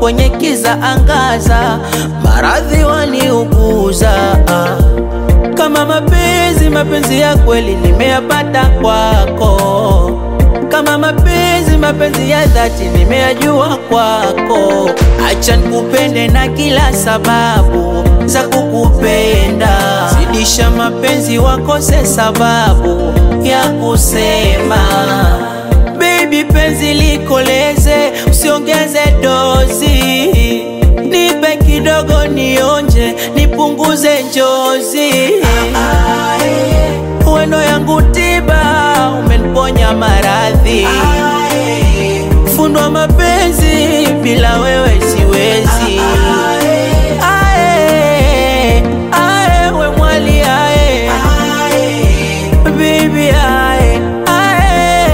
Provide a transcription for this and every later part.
kwenye kiza angaza, maradhi waniuguza. Kama mapenzi, mapenzi ya kweli nimeyapata kwako. Kama mapenzi, mapenzi ya dhati nimeyajua kwako. Acha nikupende na kila sababu za kukupenda, zidisha mapenzi, wakose sababu ya kusema. Baby, penzi likoleze, usiongeze dozi, nipe kidogo nionje, nipunguze njozi. Wendo yangu tiba, umeniponya maradhi, fundwa mapenzi, bila wewe siwezi. Ae, ae, we mwali ae, baby ae, ae.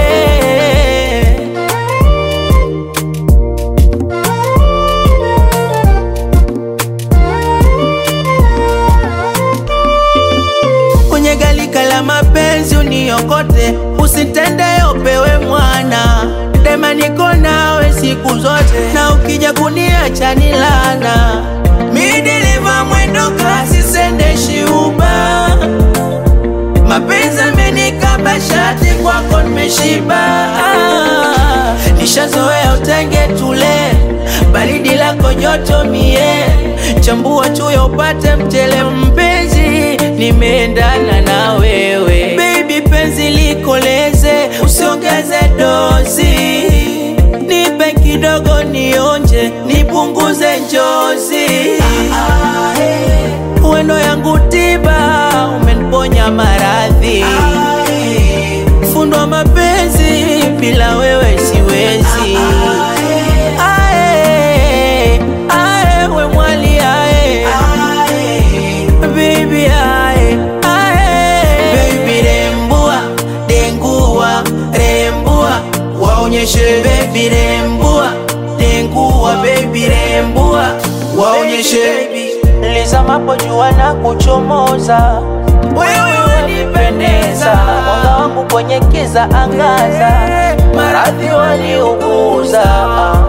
kwenye galika la mapenzi uniokote, usitende upewe mwana dema, niko nawe siku zote, na ukija kuniacha ni lana. Mi dereva mwendo kasi, sendeshi uba, mapenzi amenikaba shati, kwako nimeshiba. Ah, nishazoea utenge tule, baridi lako joto mie, chambua chuyo upate mtele mpenzi, nimeendana na wewe baby, penzi likoleze, usiongeze dozi, nipe kidogo nionje, nipunguze njozi. Wendo yangu tiba, umeniponya maradhi, fundwa mapenzi, bila wewe siwezi. Ae, ae, we mwali ae, baby ae, ae. Baby rembua, dengua, rembua, waonyeshe baby rembua, dengua, baby rembua, waonyeshe lizamapo jua na kuchomoza, wewe wanipendeza, mwanga wangu kwenye kiza angaza, maradhi waliuguza